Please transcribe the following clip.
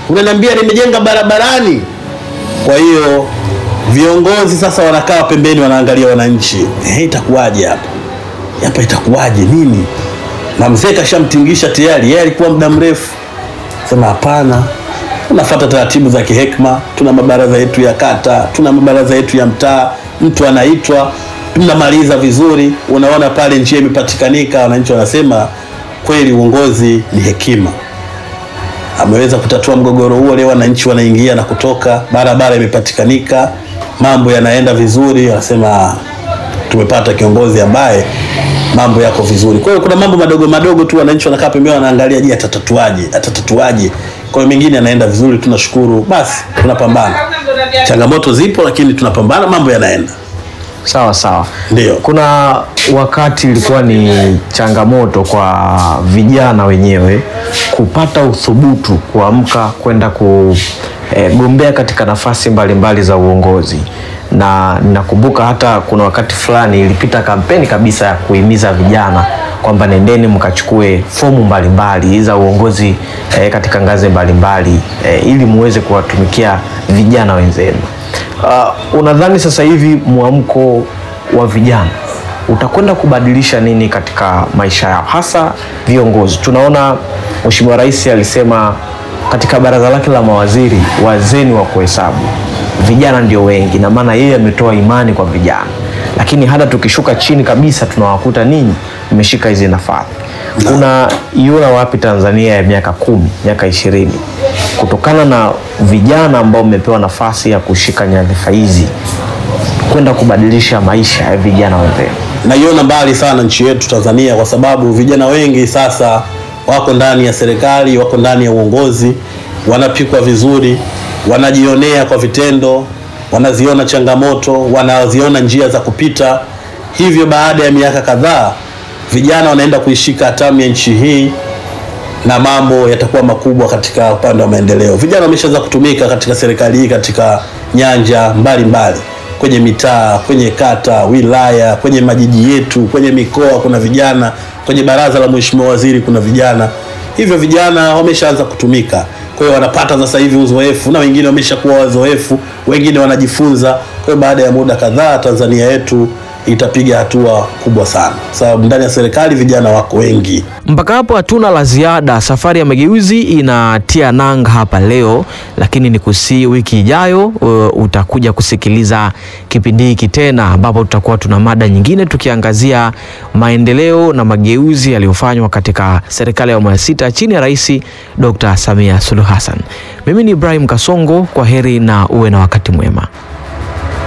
unaniambia nimejenga barabarani. Kwa hiyo viongozi sasa wanakaa pembeni, wanaangalia wananchi, eh, itakuwaje hapa hapa, itakuwaje nini? Na mzee kashamtingisha tayari, yeye alikuwa muda mrefu. Sema hapana, tunafuata taratibu za kihekma. Tuna mabaraza yetu ya kata, tuna mabaraza yetu ya mtaa, mtu anaitwa, tunamaliza vizuri. Unaona pale njia imepatikanika, wananchi wanasema kweli uongozi ni hekima ameweza kutatua mgogoro huo. Leo wananchi wanaingia na kutoka, barabara imepatikanika, mambo yanaenda vizuri, wanasema tumepata kiongozi ambaye mambo yako vizuri. Kwa hiyo kuna mambo madogo madogo tu wananchi wanakaa pembeni wanaangalia, je, atatatuaje? Atatatuaje? Kwa hiyo mengine yanaenda vizuri, tunashukuru. Basi tunapambana, changamoto zipo, lakini tunapambana, mambo yanaenda Sawa sawa. ndio. Kuna wakati ilikuwa ni changamoto kwa vijana wenyewe kupata uthubutu kuamka kwenda kugombea katika nafasi mbalimbali za uongozi, na ninakumbuka hata kuna wakati fulani ilipita kampeni kabisa ya kuhimiza vijana kwamba nendeni mkachukue fomu mbalimbali za uongozi eh, katika ngazi mbalimbali eh, ili muweze kuwatumikia vijana wenzenu. Uh, unadhani sasa hivi mwamko wa vijana utakwenda kubadilisha nini katika maisha yao, hasa viongozi? Tunaona Mheshimiwa Rais alisema katika baraza lake la mawaziri, wazeni wa kuhesabu vijana ndio wengi, na maana yeye ametoa imani kwa vijana, lakini hata tukishuka chini kabisa tunawakuta ninyi mmeshika hizi nafasi. Unaiona wapi Tanzania ya miaka kumi, miaka ishirini kutokana na vijana ambao mmepewa nafasi ya kushika nyadhifa hizi kwenda kubadilisha maisha ya vijana wenzenu? Naiona mbali sana nchi yetu Tanzania, kwa sababu vijana wengi sasa wako ndani ya serikali, wako ndani ya uongozi, wanapikwa vizuri, wanajionea kwa vitendo, wanaziona changamoto, wanaziona njia za kupita. Hivyo baada ya miaka kadhaa, vijana wanaenda kuishika hatamu ya nchi hii na mambo yatakuwa makubwa katika upande wa maendeleo. Vijana wameshaanza kutumika katika serikali hii katika nyanja mbalimbali mbali. Kwenye mitaa, kwenye kata, wilaya, kwenye majiji yetu, kwenye mikoa kuna vijana, kwenye baraza la mheshimiwa waziri kuna vijana. Hivyo vijana wameshaanza kutumika, kwa hiyo wanapata sasa hivi uzoefu, na wengine wameshakuwa wazoefu, wengine wanajifunza. Kwa hiyo baada ya muda kadhaa Tanzania yetu itapiga hatua kubwa sana, sababu ndani ya serikali vijana wako wengi. Mpaka hapo hatuna la ziada. Safari ya mageuzi inatia nanga hapa leo, lakini ni kusi wiki ijayo uh, utakuja kusikiliza kipindi hiki tena, ambapo tutakuwa tuna mada nyingine tukiangazia maendeleo na mageuzi yaliyofanywa katika serikali ya awamu ya sita chini ya Rais Dr. Samia Suluhu Hassan. Mimi ni Ibrahim Kasongo, kwa heri na uwe na wakati mwema.